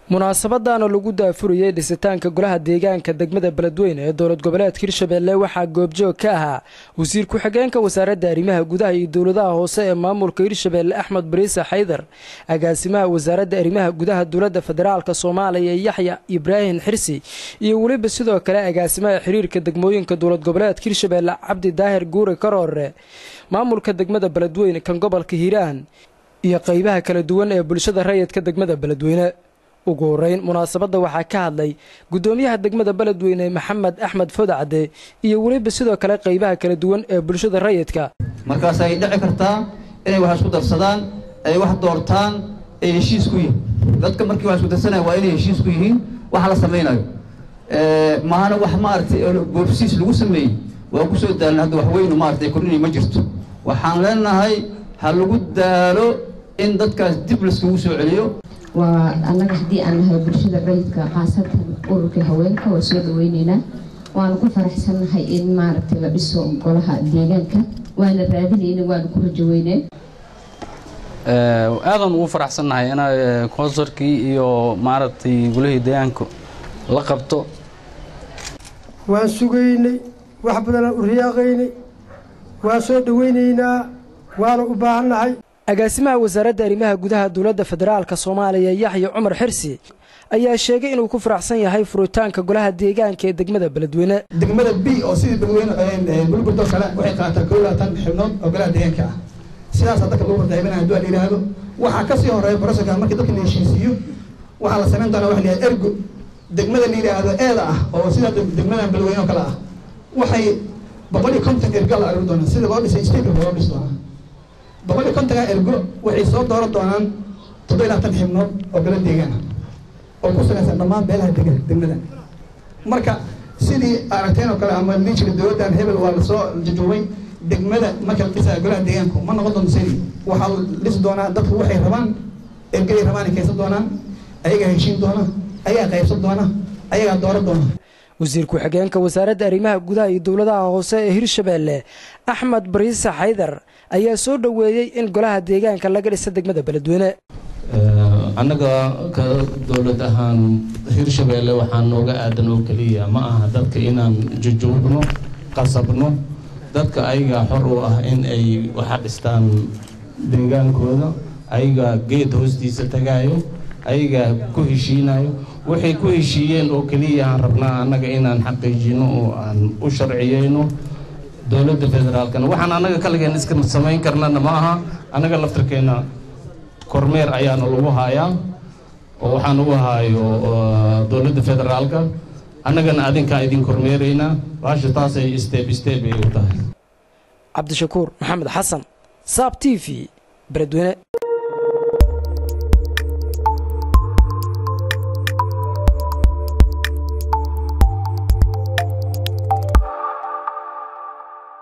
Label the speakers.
Speaker 1: munaasabadaana lagu daafurayey dhisitaanka golaha deegaanka degmada beledweyne ee dowlad goboleedka hirshabelle waxaa goobjoog ka ahaa wasiir ku-xigeenka wasaaradda arrimaha gudaha iyo dowladaha hoose ee maamulka hirshabelle axmed bariise xaydar agaasimaha wasaaradda arrimaha gudaha dowladda federaalk soomaaliya yaxya ibraahim xirsi iyo weliba sidoo kale agaasimaha xiriirka degmooyinka dowlad goboleedka hirshabelle cabdi daahir guure karoore maamulka degmada beledweyne kan gobolka hiiraan iyo qeybaha kala duwan ee bulshada rayidka degmada beledweyne ugu horeyn munaasabadda waxaa ka hadlay guddoomiyaha degmada beledweyne maxamed axmed fodacde iyo weliba sidoo kale qeybaha kala duwan ee bulshada rayidka
Speaker 2: markaas ay dhici kartaa inay wax isku darsadaan ay wax doortaan ay heshiis ku yihiin dadka markii wax isku darsanaya waa inay heshiis ku yihiin waxa la samaynayo mahana wax maaragtay boobsiis lagu sameeyey waa kusoo daalin hadda wax weynu maaragtay kordhinay ma jirto waxaan leenahay ha lagu daalo in dadkaas dib laiskugu soo celiyo
Speaker 3: waa annaga haddii aan nahay bulshada rayidka khaasatan ururka haweenka waa soo dhaweyneynaa waanu ku faraxsannahay in maaragtay la dhiso golaha deegaanka waana raadinayna waanu ku rajaweyneen
Speaker 4: aadaan ugu faraxsannahay in konsorkii iyo maaragtay golihii deegaanka la qabto
Speaker 5: waan sugaynay wax badanaan u riyaaqaynay waan soo dhaweynaynaa waana u baahannahay
Speaker 1: agaasimaha wasaaradda arrimaha gudaha dowladda federaalk soomaaliya yaxya cumar xirsi ayaa sheegay inuu ku faraxsan yahay furitaanka golaha deegaanka ee degmada beledweyne
Speaker 6: degmada b oo sidii beledweyne bulburdoo kale waxay qaataa koo labaatan xibnood oo golaha deegaanka ah sidaasaa dadka lagu wardaybinaya hadduu la yidhaahdo waxaa ka sii horeeya broseska markii dadka la heshiisiiyo waxaa la samayn doonaa waxa la yidhahda ergo degmada la yidhaahdo eeda ah oo sida degmadan beledweyne oo kale ah waxay boqol iyo konton erga la aruuri doonaa sida loo dhisay stateka loo dhisi doonaa boqol iyo kontonka ergo waxay soo dooran doonaan toddoba labaatan xibnood oo golo deegaana oo ku salaysan dhammaan beelaha dega degmada marka sidii aragteen oo kale ama lii jira dowladdan hebel waa lasoo jajuubay degmada marka la dhisaa golaha deegaanku ma noqon doonto sidii waxaa la dhisi doonaa dadku waxay rabaan ergaday rabaan ay kaysan doonaan ayagaa heshiin doona ayagaa qaybsan doona ayagaa dooran doona
Speaker 1: wasiir ku-xigeenka wasaaradda arrimaha gudaha iyo dowladaha hoose ee hirshabelle axmed bariise xaydar ayaa soo dhoweeyey in golaha deegaanka laga dhisa degmada beledweyne
Speaker 7: annaga ka dowlad ahaan hirshabelle waxaa nooga aadan oo keliya ma aha dadka inaan jujuubno qasabno dadka ayagaa xor u ah in ay waxa dhistaan deegaankooda ayagaa geed hoostiisa tagaayo ayagaa ku heshiinayo waxay ku heshiiyeen oo keliya aan rabnaa annaga inaan xaqiijino oo aan u sharciyeyno dowladda federaalkana waxaan annaga kaligeen iska samayn karnana ma aha annaga laftarkeena kormeer ayaana lagu haayaa oo waxaan ugu haayo dowladda federaalka annagana adinkaa idin kormeeraynaa baasha taasay steb steb ay u tahay
Speaker 1: cabdishakuur maxamed xasan saab t v beledweyne